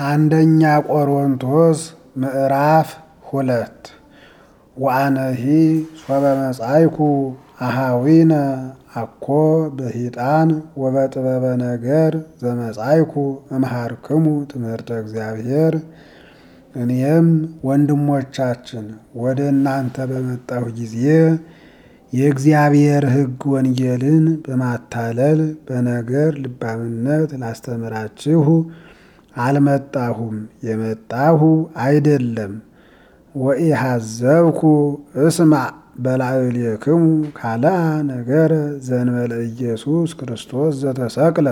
አንደኛ ቆሮንቶስ ምዕራፍ ሁለት ወአነሂ ሶበ መጻይኩ አሃዊነ አኮ በሂጣን ወበጥበበ ነገር ዘመጻይኩ እምሃርክሙ ትምህርተ እግዚአብሔር። እኔም ወንድሞቻችን ወደ እናንተ በመጣሁ ጊዜ የእግዚአብሔር ሕግ ወንጌልን በማታለል በነገር ልባምነት ላስተምራችሁ አልመጣሁም፣ የመጣሁ አይደለም። ወኢሐዘብኩ እስማዕ በላዕሌክሙ ካልአ ነገረ ዘእንበለ ኢየሱስ ክርስቶስ ዘተሰቅለ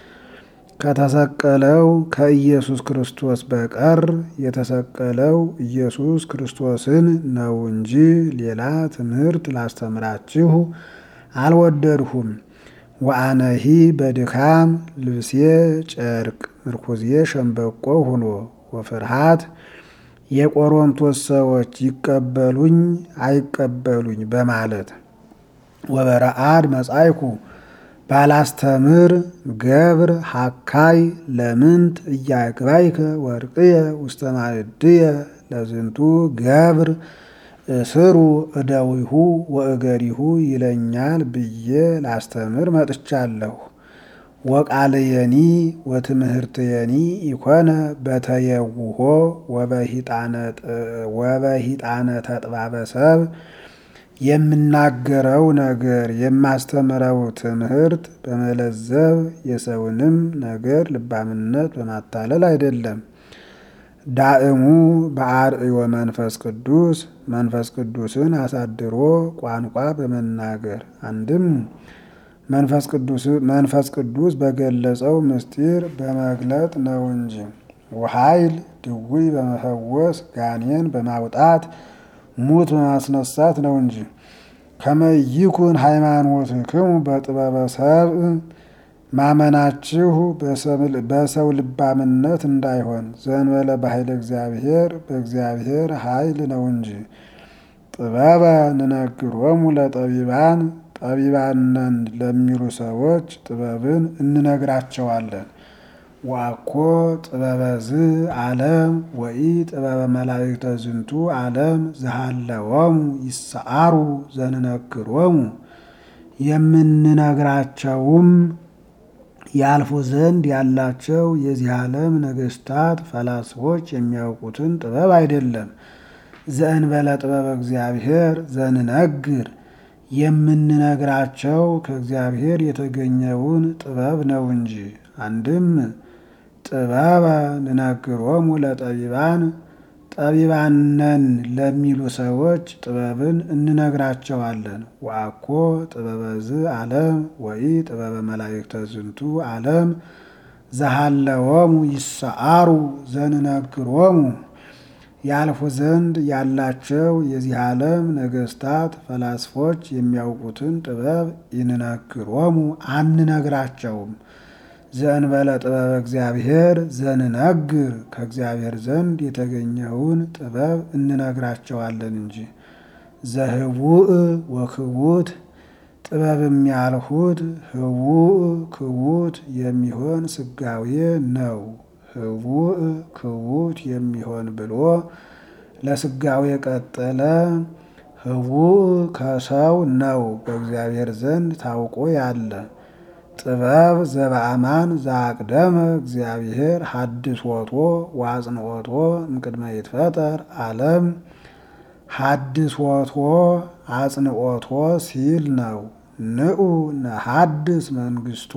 ከተሰቀለው ከኢየሱስ ክርስቶስ በቀር የተሰቀለው ኢየሱስ ክርስቶስን ነው እንጂ ሌላ ትምህርት ላስተምራችሁ አልወደድሁም። ወአነሂ በድካም ልብሴ ጨርቅ ምርኩዜ ሸምበቆ ሁኖ ወፍርሃት የቆሮንቶስ ሰዎች ይቀበሉኝ አይቀበሉኝ በማለት ወበረአድ መጻይኩ ባላስተምር ገብር ሀካይ ለምንት እያግባይከ ወርቅየ ውስተ ማዕድየ ለዝንቱ ገብር እስሩ እደዊሁ ወእገሪሁ ይለኛል ብዬ ላስተምር መጥቻለሁ። ወቃልየኒ ወትምህርትየኒ ኢኮነ በተየውሆ ወበሂጣነ ተጥባበ ሰብ የምናገረው ነገር የማስተምረው ትምህርት በመለዘብ የሰውንም ነገር ልባምነት በማታለል አይደለም። ዳእሙ በአርእዮ መንፈስ ቅዱስ መንፈስ ቅዱስን አሳድሮ ቋንቋ በመናገር አንድም መንፈስ ቅዱስ በገለጸው ምስጢር በመግለጥ ነው እንጂ ወኃይል ድውይ በመፈወስ ጋኔን በማውጣት ሙት በማስነሳት ነው እንጂ። ከመይኩን ሃይማኖትክሙ በጥበበ ሰብእ ማመናችሁ በሰው ልባምነት እንዳይሆን ዘእንበለ በኃይለ እግዚአብሔር በእግዚአብሔር ኃይል ነው እንጂ። ጥበበ ንነግሮሙ ለጠቢባን ጠቢባነን ለሚሉ ሰዎች ጥበብን እንነግራቸዋለን። ዋኮ ጥበበ ዝ ዓለም ወኢ ጥበበ መላእክተ ዝንቱ ዓለም ዝሃለወሙ ይሰዓሩ ዘንነግሮሙ የምንነግራቸውም ያልፉ ዘንድ ያላቸው የዚህ ዓለም ነገስታት ፈላስፎች የሚያውቁትን ጥበብ አይደለም። ዘእንበለ ጥበበ እግዚአብሔር ዘንነግር የምንነግራቸው ከእግዚአብሔር የተገኘውን ጥበብ ነው እንጂ። አንድም ጥበበ ንነግሮሙ ለጠቢባን ጠቢባነን ለሚሉ ሰዎች ጥበብን እንነግራቸዋለን። ወአኮ ጥበበ ዝ ዓለም ወኢ ጥበበ መላእክተ ዝንቱ ዓለም ዘሃለወሙ ይሰዓሩ ዘንነግሮሙ ያልፉ ዘንድ ያላቸው የዚህ ዓለም ነገስታት ፈላስፎች የሚያውቁትን ጥበብ ይንነግሮሙ አንነግራቸውም። ዘእንበለ ጥበበ እግዚአብሔር ዘንነግር ከእግዚአብሔር ዘንድ የተገኘውን ጥበብ እንነግራቸዋለን እንጂ። ዘህቡእ ወክቡት ጥበብም ያልሁት ህቡእ ክቡት የሚሆን ስጋዌ ነው። ህቡእ ክቡት የሚሆን ብሎ ለስጋዌ ቀጠለ። ህቡእ ከሰው ነው በእግዚአብሔር ዘንድ ታውቆ ያለ ጥበብ ዘበአማን ዘአቅደመ እግዚአብሔር ሀድሶቶ ወአጽንኦቶ እምቅድመ ይትፈጠር ዓለም ሀድሶቶ አጽንኦቶ ሲል ነው። ንዑ ነሐድስ መንግስቶ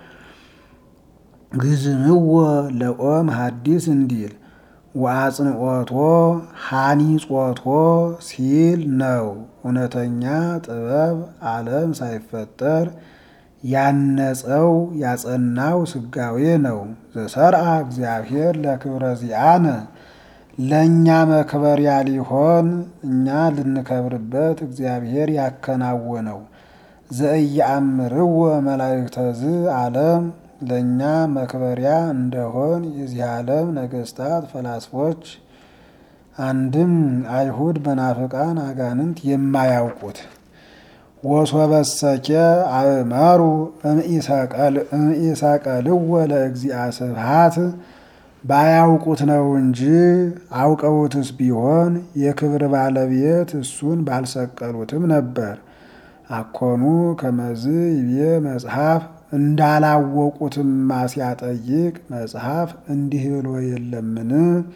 ግዝምዎ ለቆም ሀዲስ እንዲል ወአጽንኦቶ ሃኒጾቶ ሲል ነው። እውነተኛ ጥበብ ዓለም ሳይፈጠር ያነጸው ያጸናው ስጋዌ ነው። ዘሰርአ እግዚአብሔር ለክብረ ዚአነ ለእኛ መክበሪያ ሊሆን እኛ ልንከብርበት እግዚአብሔር ያከናወነው። ዘእያአምርዎ መላእክተ ዝ ዓለም ለእኛ መክበሪያ እንደሆን የዚህ ዓለም ነገስታት ፈላስፎች አንድም አይሁድ መናፍቃን አጋንንት የማያውቁት ወሶበሰኬ አእመሩ እምኢሰቀልዎ ለእግዚአ ስብሐት ባያውቁት ነው እንጂ አውቀውትስ ቢሆን የክብር ባለቤት እሱን ባልሰቀሉትም ነበር። አኮኑ ከመዝ ይቤ መጽሐፍ እንዳላወቁትማ ሲያጠይቅ መጽሐፍ እንዲህ ብሎ የለምን?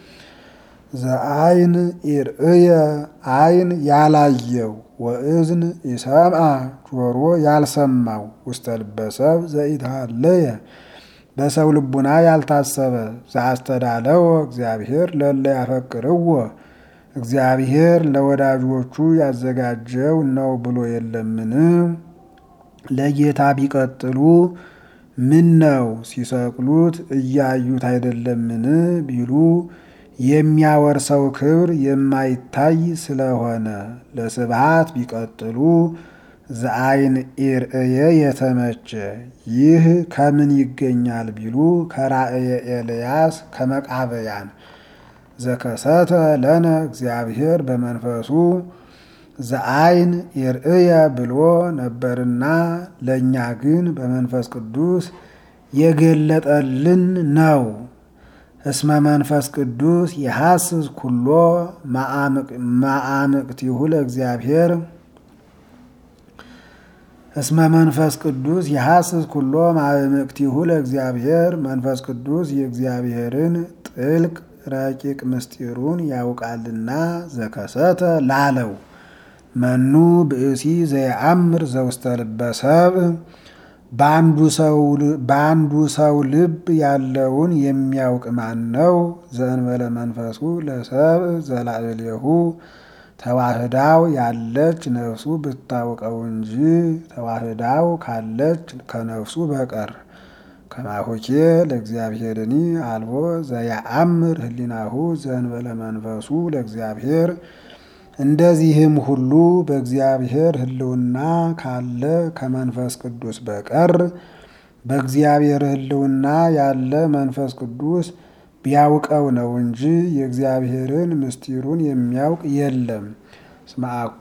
ዘአይን ኢርእየ አይን ያላየው ወእዝን ይሰምዐ ጆሮ ያልሰማው ውስተ ልበሰብ ዘኢትሃለየ በሰው ልቡና ያልታሰበ ዘአስተዳለወ እግዚአብሔር ለለ ያፈቅርዎ እግዚአብሔር ለወዳጆቹ ያዘጋጀው ነው ብሎ የለምን? ለጌታ ቢቀጥሉ ምን ነው ሲሰቅሉት እያዩት አይደለምን ቢሉ የሚያወርሰው ክብር የማይታይ ስለሆነ ለስብሃት ቢቀጥሉ ዘአይን ኢርእየ የተመቸ ይህ ከምን ይገኛል ቢሉ ከራእየ ኤልያስ ከመቃበያን ዘከሰተ ለነ እግዚአብሔር በመንፈሱ ዘአይን ኢርእየ ብሎ ነበርና ለእኛ ግን በመንፈስ ቅዱስ የገለጠልን ነው። እስመ መንፈስ ቅዱስ የሐስስ ኩሎ ማአምቅቲሁ ለእግዚአብሔር እስመ መንፈስ ቅዱስ የሐስስ ኩሎ ማእምቅቲሁ ለእግዚአብሔር መንፈስ ቅዱስ የእግዚአብሔርን ጥልቅ ረቂቅ ምስጢሩን ያውቃልና ዘከሰተ ላለው መኑ ብእሲ ዘየአምር ዘውስተ ልበ ሰብእ በአንዱ ሰው ልብ ያለውን የሚያውቅ ማን ነው? ዘእንበለ መንፈሱ ለሰብእ ዘላዕሌሁ ተዋህዳው ያለች ነፍሱ ብታውቀው እንጂ ተዋህዳው ካለች ከነፍሱ በቀር ከማሆኬ ለእግዚአብሔርኒ አልቦ ዘያአምር ህሊናሁ ዘእንበለ መንፈሱ ለእግዚአብሔር እንደዚህም ሁሉ በእግዚአብሔር ሕልውና ካለ ከመንፈስ ቅዱስ በቀር በእግዚአብሔር ሕልውና ያለ መንፈስ ቅዱስ ቢያውቀው ነው እንጂ የእግዚአብሔርን ምስጢሩን የሚያውቅ የለም። እስመ አኮ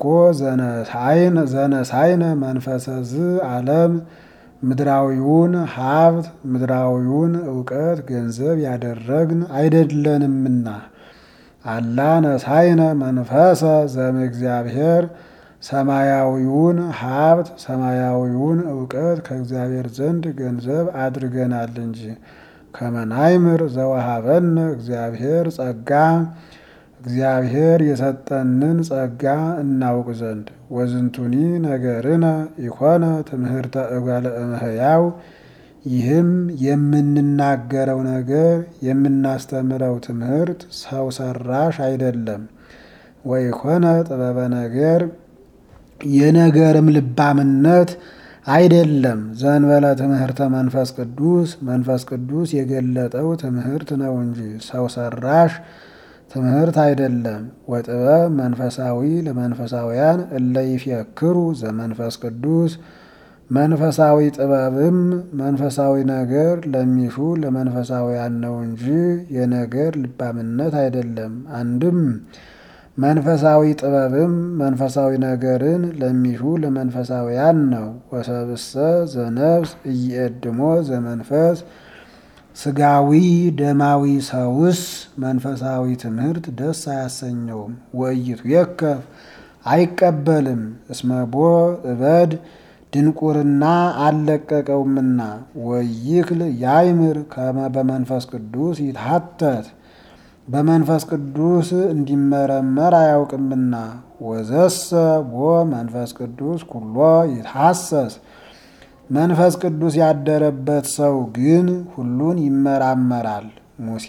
ዘነሳይነ መንፈሰ ዝ ዓለም ምድራዊውን ሀብት ምድራዊውን እውቀት ገንዘብ ያደረግን አይደለንምና አላ ነሳይነ መንፈሰ ዘም እግዚአብሔር ሰማያዊውን ሀብት ሰማያዊውን እውቀት ከእግዚአብሔር ዘንድ ገንዘብ አድርገናል እንጂ ከመናይምር ዘወሃበነ እግዚአብሔር ጸጋ እግዚአብሔር የሰጠንን ጸጋ እናውቅ ዘንድ ወዝንቱኒ ነገርነ ኢኮነ ትምህርተ እጓለ እመሕያው ይህም የምንናገረው ነገር የምናስተምረው ትምህርት ሰው ሰራሽ አይደለም። ወይኮነ ጥበበ ነገር የነገርም ልባምነት አይደለም። ዘንበለ ትምህርተ መንፈስ ቅዱስ መንፈስ ቅዱስ የገለጠው ትምህርት ነው እንጂ ሰው ሰራሽ ትምህርት አይደለም። ወጥበብ መንፈሳዊ ለመንፈሳውያን እለ ይፍክሩ ዘመንፈስ ቅዱስ መንፈሳዊ ጥበብም መንፈሳዊ ነገር ለሚሹ ለመንፈሳውያን ነው እንጂ የነገር ልባምነት አይደለም። አንድም መንፈሳዊ ጥበብም መንፈሳዊ ነገርን ለሚሹ ለመንፈሳውያን ነው። ወሰብእሰ ዘነፍስ እይእድሞ ዘመንፈስ ስጋዊ ደማዊ ሰውስ መንፈሳዊ ትምህርት ደስ አያሰኘውም። ወይቱ የከፍ አይቀበልም። እስመቦ እበድ ድንቁርና አልለቀቀውምና ወይክል ያይምር ከመ በመንፈስ ቅዱስ ይትሐተት በመንፈስ ቅዱስ እንዲመረመር አያውቅምና ወዘሰ ቦ መንፈስ ቅዱስ ኩሎ ይትሐሰስ መንፈስ ቅዱስ ያደረበት ሰው ግን ሁሉን ይመራመራል። ሙሴ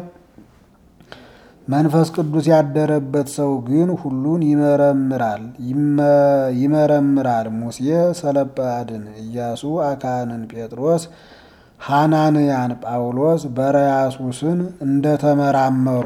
መንፈስ ቅዱስ ያደረበት ሰው ግን ሁሉን ይመረምራል ይመረምራል። ሙሴ ሰለጰአድን፣ ኢያሱ አካንን፣ ጴጥሮስ ሐናንያን፣ ጳውሎስ በረያሱስን እንደተመራመሩ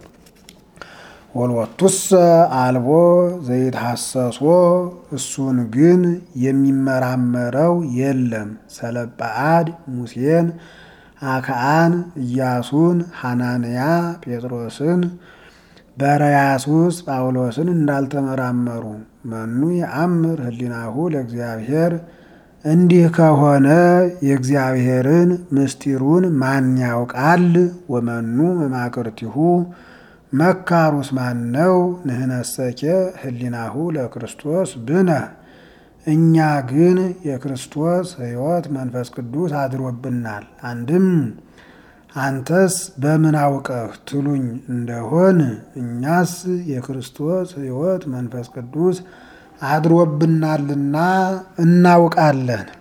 ወልወቱሰ አልቦ ዘይትሐሰሶ እሱን ግን የሚመራመረው የለም። ሰለጰአድ ሙሴን አክዓን ኢያሱን ሐናንያ ጴጥሮስን በረያሱስ ጳውሎስን እንዳልተመራመሩ መኑ የአምር ህሊናሁ ለእግዚአብሔር እንዲህ ከሆነ የእግዚአብሔርን ምስጢሩን ማን ያውቃል? ወመኑ መማክርቲሁ መካሩስ ማን ነው? ንህነሰኬ ህሊናሁ ለክርስቶስ ብነ እኛ ግን የክርስቶስ ሕይወት መንፈስ ቅዱስ አድሮብናል። አንድም አንተስ በምን አውቀህ ትሉኝ እንደሆን እኛስ የክርስቶስ ሕይወት መንፈስ ቅዱስ አድሮብናልና እናውቃለን።